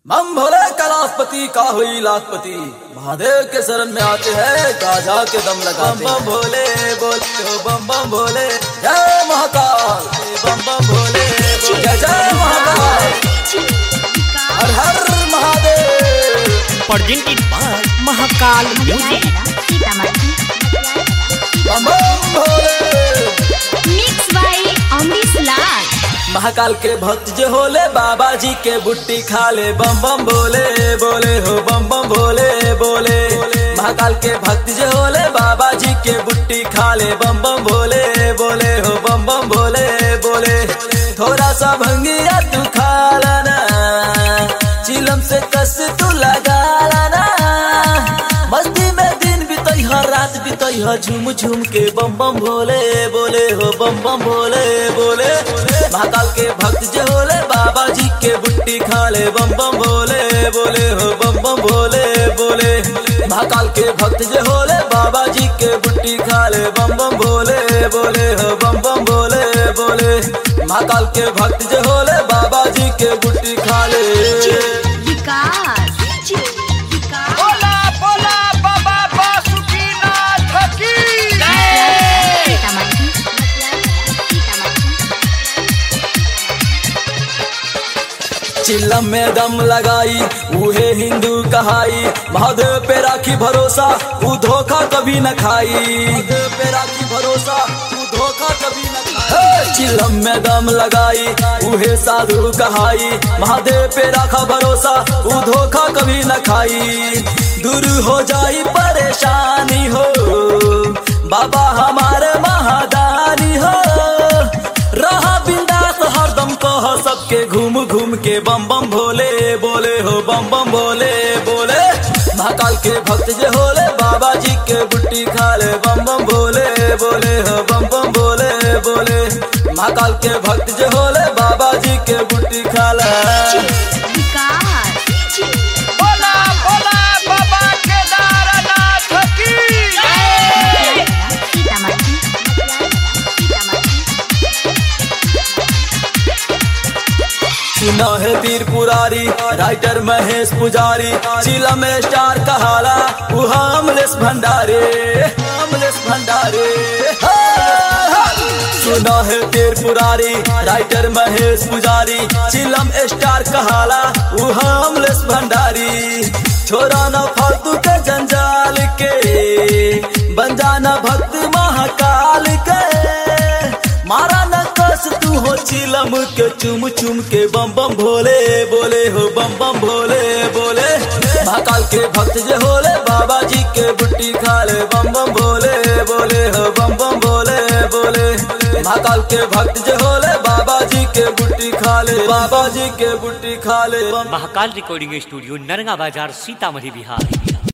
मम भोले कैलाशपति का हुई लाखपति महादेव के शरण में आते हैं गाजा के दम लगाते बम भोले बोले हो बम बम भोले जय महाकाल बम बम भोले जय जय महाकाल हर हर Mahadev presented by Mahakal Music. बम बम भोले मिक्स बाय अमरीश लाल महाकाल के भक्त जो होले बाबा जी के बुट्टी खा ले बम बम बोले बोले हो बम बम भोले बोले महाकाल के भक्त जो होले बाबा जी के बुट्टी खा ले बम बम भोले बोले हो बम बम भोले बोले थोड़ा सा भंगिया तू खा लाना चिलम से कस तू लगा लाना मस्ती में दिन बीतई हर रात बीतई ह झूम झूम के बम बम भोले बोले हो बम बम भोले बोले महाकाल के भक्त जो होले बाबा जी के बुट्टी खा ले बम बम भोले बोले हो बम बम भोले बोले महाकाल के भक्त जो होले बाबा जी के बुट्टी खा ले बम बम भोले बोले हो बम बम भोले बोले महाकाल के भक्त जो होले बाबा जी के बुट्टी खा ले विकास बोला बोला बाबा बासुकीनाथ की चिल्लम में दम लगाई उहे हिंदू कहाई महादेव पे राखी भरोसा ऊ धोखा कभी न खाई महादेव पे राखी भरोसा ऊ धोखा कभी न खाई चिल्लम में दम लगाई उहे साधु कहाई महादेव पे राखा भरोसा ऊ धोखा कभी न खाई दूर हो जाई परेशानी हो बाबा हमारे महादानी हो रहा बिंदास हरदम कह सबके घूम घूम के बम बम भोले बोले हो बम बम भोले बोले महाकाल के भक्त जे होले बाबा जी के बुट्टी खा ले बम बम भोले बोले हो बम बम भोले बोले महाकाल के भक्त जे होले बाबा जी के बुट्टी खा ले विकास बोला बोला बाबा केदारनाथ की सुना है तीर पुरारी राइटर महेश पुजारी चिला में स्टार कहाला उहा अमलेश भंडारे अमलेश भंडारे सुना है तीर पुरारी राइटर महेश पुजारी चिलम स्टार कहाला उहा अमलेश भंडारी छोरा न फालतू के जंजाल के बन जाना भक्त महाकाल के मारा न कस तू हो चिलम के चुम चुम के बम बम भोले बोले हो बम बम भोले बोले महाकाल के भक्त जे होले बाबा जी के बुट्टी खा ले बम बम भोले बोले हो बम बम भोले बोले महाकाल के भक्त जे होले बाबा जी के बुट्टी खा ले बाबा जी के बुट्टी खा ले बम महाकाल रिकॉर्डिंग स्टूडियो नरगा बाजार सीतामढ़ी बिहार